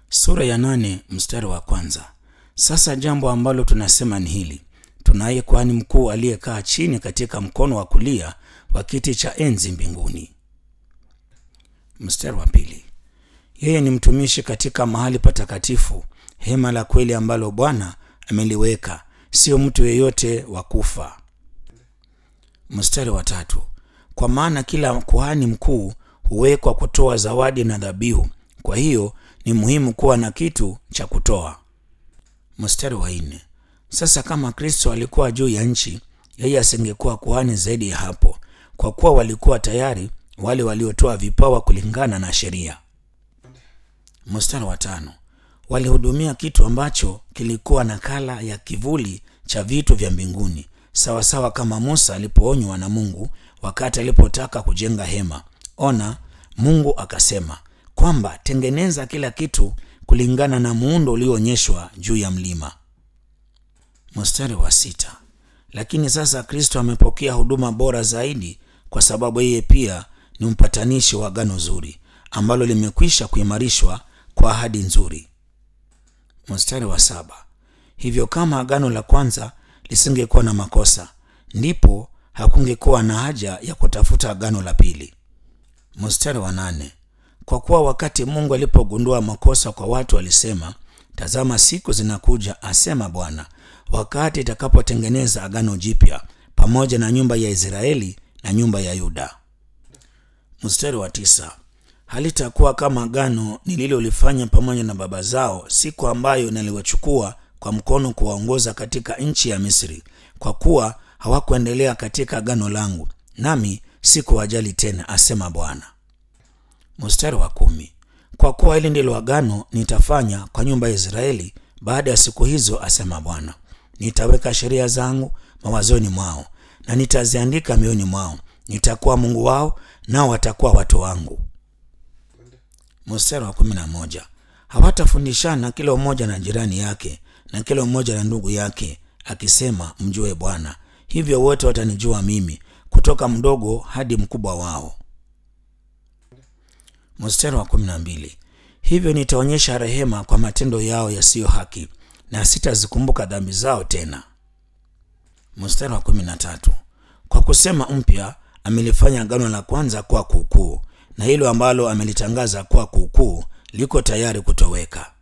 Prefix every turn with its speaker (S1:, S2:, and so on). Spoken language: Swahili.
S1: Sura ya nane mstari wa kwanza. Sasa jambo ambalo tunasema ni hili: tunaye kuhani mkuu aliyekaa chini katika mkono wa kulia wa kiti cha enzi mbinguni. Mstari wa pili. Yeye ni mtumishi katika mahali patakatifu, hema la kweli ambalo Bwana ameliweka, sio mtu yeyote wa kufa. Mstari wa tatu. Kwa maana kila kuhani mkuu huwekwa kutoa zawadi na dhabihu, kwa hiyo ni muhimu kuwa na kitu cha kutoa. Mstari wa nne. Sasa kama Kristo alikuwa juu ya nchi, yeye asingekuwa kuhani zaidi ya hapo, kwa kuwa walikuwa tayari wale waliotoa vipawa kulingana na sheria. Mstari wa tano. Walihudumia kitu ambacho kilikuwa nakala ya kivuli cha vitu vya mbinguni, sawasawa kama Musa alipoonywa na Mungu wakati alipotaka kujenga hema. Ona, Mungu akasema kwamba tengeneza kila kitu kulingana na muundo ulioonyeshwa juu ya mlima. Mstari wa sita. Lakini sasa Kristo amepokea huduma bora zaidi, kwa sababu yeye pia ni mpatanishi wa agano zuri ambalo limekwisha kuimarishwa kwa ahadi nzuri. Mstari wa saba. Hivyo kama agano la kwanza lisingekuwa na makosa, ndipo hakungekuwa na haja ya kutafuta agano la pili. Mstari wa nane. Kwa kuwa wakati Mungu alipogundua makosa kwa watu alisema, tazama, siku zinakuja, asema Bwana, wakati itakapotengeneza agano jipya pamoja na nyumba ya Israeli na nyumba ya Yuda. Mstari wa tisa. Halitakuwa kama agano nililolifanya pamoja na baba zao siku ambayo naliwachukua kwa mkono kuwaongoza katika nchi ya Misri, kwa kuwa hawakuendelea katika agano langu, nami sikuwajali tena, asema Bwana. Mstari wa kumi. Kwa kuwa hili ndilo agano nitafanya kwa nyumba ya Israeli baada ya siku hizo, asema Bwana. Nitaweka sheria zangu mawazoni mwao na nitaziandika mioyoni mwao. Nitakuwa Mungu wao, nao watakuwa watu wangu. Mstari wa kumi na moja. Hawatafundishana kila mmoja na jirani yake na kila mmoja na ndugu yake, akisema, mjue Bwana. Hivyo wote watanijua mimi, kutoka mdogo hadi mkubwa wao. Mstari wa kumi na mbili. Hivyo nitaonyesha rehema kwa matendo yao yasiyo haki, na sitazikumbuka dhambi zao tena. Mstari wa kumi na tatu. Kwa kusema mpya amelifanya agano la kwanza kuwa kuukuu, na hilo ambalo amelitangaza kuwa kuukuu liko tayari kutoweka.